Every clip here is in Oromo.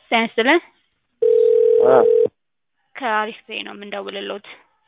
ጤና ይስጥልን አ ከአሪፍ ፔይ ነው የምንደውልልዎት።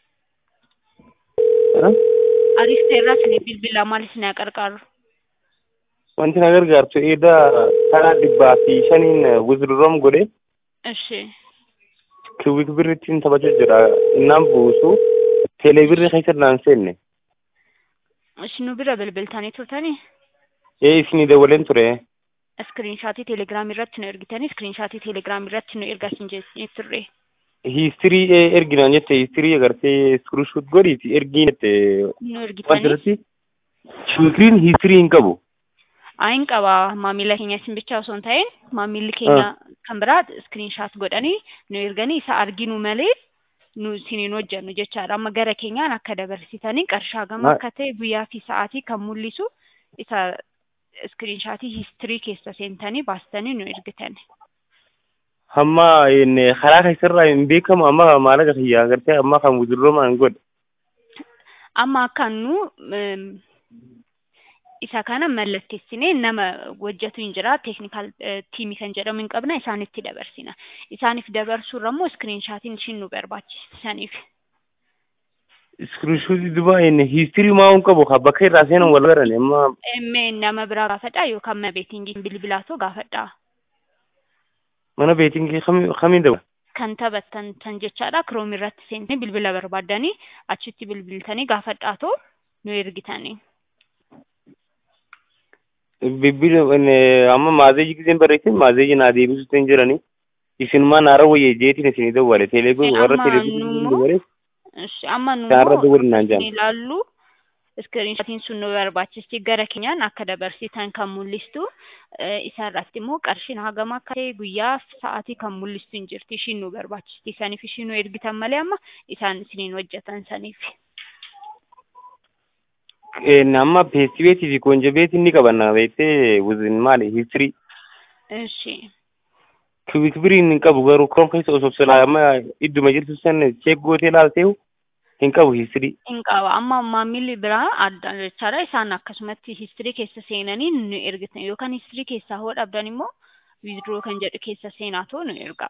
እ አሪፍ ፔይ irraa isin bilbilaa maal isin gargaaru? wanti na gargaartu eeda karaa dhibbaa fi shaniin wizirroom godhe Ishi kiwik birrittiin taphachuu jira innaan buusu teelee birri keessa naan seenne isin nu bira bilbiltanii turtanii ee isinii dawaleen ture iskiriinshaatii teelegiraamii irratti nu ergitanii iskiriinshaatii teelegiraamii irratti nu ergaa isin jechuu turre. hiistirii ee erginaan jette hiistirii agartee iskiriishuut godhiiti ergiin jette Nu wanti ergitanii irratti kiwikriin hiistirii hin qabu ayin qaba maamila keenya isin bicha osoo hin ta'in maamilli keenya kan biraa iskiriinshaat godhanii nu erganii isa arginu malee nu isiniin hojjennu jechaadha amma gara keenyaan akka dabarsitanii qarshaa gama Ma- akka ta'e guyyaa fi sa'aatii kan mul'isu isa iskiriinshaatii hiistirii keessa seentanii baastanii nu ergitan. hamma inni karaa keessarraa hin beekamu amma maallaqa kiyya agartee amma kan wizirroomaan godhe amma akka nu em, isa kana mallatteessinee nama hojjetu hin jira teeknikaal tiimii kan jedhamu hin qabna isaanitti dabarsina isaaniif dabarsuurra immoo iskiriinshaatiin ishiin nu barbaachisaniif iskiriishuutii duba inni hiistirii maa hin qabu kan bakka irraa seenan wal garan amma emme nama biraa gaafadha yookaan mana beetingii bilbilaatoo gaafadha mana beetingii kami- kamiin dabala kan taphattan tan jechaadha kiroomi irratti seentanii bilbila barbaaddanii achitti bilbiltanii gaafadhaatoo nu ergitanii bilbila inni amma maazeeji giseen barreessin maazeeji naa deebisuutti hin jirani isinumaa naara wayye jeetiin isinii dawwale teeleebii Eh, warra amma teeleebii nu- dawwale Ishi, amma nu isaanirra immoo dawwalinaan isin jaan ilaallu iskiriinshaatiin sun nu barbaachisti gara keenyaan akka dabarsitan kan mul'istu eh, isa irratti immoo qarshiin hagam akka ta'e guyyaa fi sa'aatii kan mul'istu hin jirti ishiin nu barbaachisti saniif ishiin nu ergitan malee amma isaan isiniin hojjetan saniif inni amma peestibeetii fi koonjabeetii ni qabanna beektee wuzin maali hiistirii እሺ kiwik biriin hin qabu garuu koon keessa osoo silaa amma idduma jirtu san cheek gootee laalteehu hin qabu hiistirii እንቀባ አማ ማሚል ብራ አዳቻራ ኢሳን አከሱመት ሂስትሪ ኬሰ ሴነኒ ኑ ኤርግተን ዮካን ሂስትሪ ኬሳ ሆድ አብዳን ሞ ዊዝድሮ ከን ጀዱ ኬሰ ሴናቶ ኑ ኤርጋ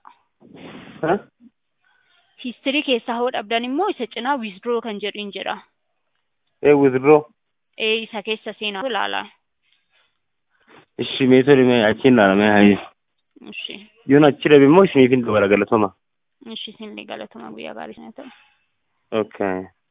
ሂስትሪ ኬሳ ሆድ አብዳን ሞ ኢሰ ጭና ዊዝድሮ ከን ጀዱ እንጀራ ee wizirroo ኤ ኢሳ ኬሰ ሴናቶ ላላ ishi meetodi mee achiin laalamee hayi እሺ yoon achi dhabe immoo isiniifin dabala galatoma እሺ ሲን ሊጋለቱማ ጉያ ጋሪ ሰነተ okay